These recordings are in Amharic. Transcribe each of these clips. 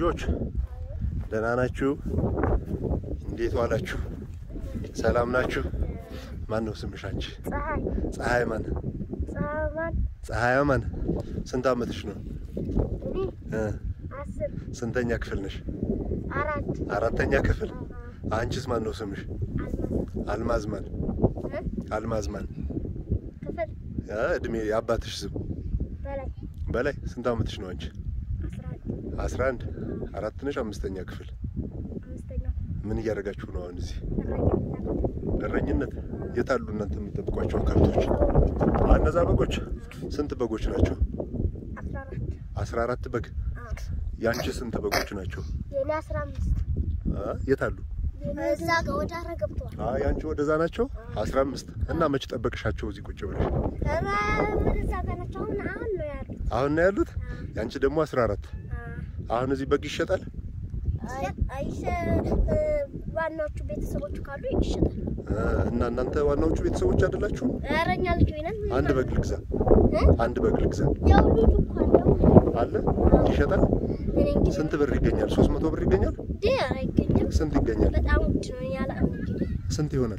ልጆች ደህና ናችሁ? እንዴት ዋላችሁ? ሰላም ናችሁ? ማን ነው ስምሽ አንቺ? ፀሐይ ፀሐይ ማን? ፀሐይ ማን? ፀሐይ ማን? ስንት ዓመትሽ ነው? እኔ እ አስር ስንተኛ ክፍል ነሽ? አራት አራተኛ ክፍል። አንቺስ ማን ነው ስምሽ? አልማዝ ማን? እ? አልማዝ ማን? ክፍል እ እድሜ የአባትሽ ስም በላይ በላይ። ስንት ዓመትሽ ነው አንቺ? አስራ አንድ አስራ አንድ አራት ነሽ። አምስተኛ ክፍል። አምስተኛ ምን እያደረጋችሁ ነው አሁን እዚህ? እረኝነት እረኝነት። የት አሉ እናንተ የምትጠብቋቸው ከብቶች? አ እነዛ በጎች ስንት በጎች ናቸው? አስራ አራት አስራ አራት በግ። ያንቺ ስንት በጎች ናቸው? የኔ አስራ አምስት አ የት አሉ? እዛ ጋር ወደ አረ ገብተዋል። አ ያንቺ ወደዛ ናቸው? አስራ አምስት እና መች ጠበቅሻቸው እዚህ ቁጭ ብለሽ? ኧረ እዛ ጋር ናቸው። አሁን አሁን ነው ያሉት። አሁን ነው ያሉት? ያንቺ ደግሞ አስራ አራት አሁን እዚህ በግ ይሸጣል? አይ አይሸ ዋናዎቹ ቤተሰቦቹ ካሉ ይሸጣል። አ እና እናንተ ዋናዎቹ ቤተሰቦች አይደላችሁ? ኧረ እኛ ልጅ ነን። አንድ በግ ልግዛ፣ እ? አንድ በግ ልግዛ ያው ልጁ እኮ አለው። አለ ይሸጣል? እኔ እንግዲህ ስንት ብር ይገኛል? ሶስት መቶ ብር ይገኛል? እንዴ አይገኝም። ስንት ይገኛል? በጣም ውድ ነው ያለ እንግዲህ ስንት ይሆናል?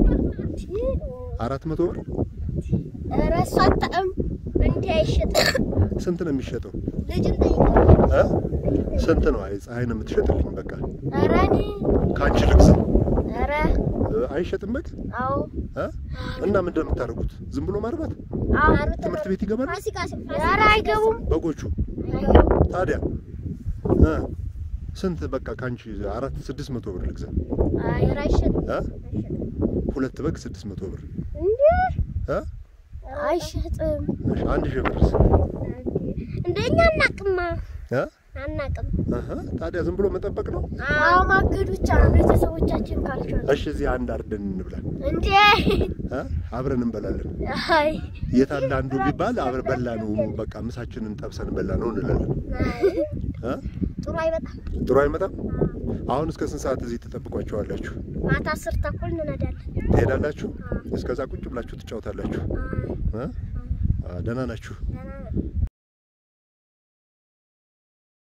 አራት መቶ ብር ኧረ እሱ አታውቅም። እንዲህ አይሸጥም። ስንት ነው የሚሸጠው? ልጅን ጠይቀው። እ? ስንት ነው? አይ ፀሐይ ነው የምትሸጥልኝ። በቃ ኧረ እኔ ከአንቺ ልግዛ። ኧረ እ? አይሸጥም በግ አዎ እ? እና ምንድን ነው የምታደርጉት? ዝም ብሎ ማርባት? አዎ ትምህርት ቤት ይገባል ፋሲካ ኧረ አይገቡም። በጎቹ? አይገቡም። ታዲያ እ? ስንት በቃ ከአንቺ አራት ስድስት መቶ ብር ልግዛ። አይ ኧረ አይሸጥም። እ? አይሸጥም። ሁለት በግ ስድስት መቶ ብር እንዴ እ? አይሸጥም። እሺ፣ አንድ ሺህ ብርስ? እንደኛ አናቅማ እ? አናቅም። እህ፣ ታዲያ ዝም ብሎ መጠበቅ ነው? አዎ ማገድ ብቻ ነው ቤተሰቦቻችን ካልቻሉ። እሺ፣ እዚህ አንድ አርደን እንብላ እንዴ እ? አብረን እንበላለን። አይ የት አለ አንዱ ቢባል አብረ በላ ነው በቃ ምሳችንን ጠብሰን በላ ነው እንላለን። እ? ጥሩ አይበጣም። ጥሩ አይመጣም። አሁን እስከ ስንት ሰዓት እዚህ ትጠብቋቸዋላችሁ? ማታ አስር ተኩል እንነዳለን። ትሄዳላችሁ? እስከዛ ቁጭ ብላችሁ ትጫወታላችሁ። እ? አ፣ ደህና ናችሁ? ደህና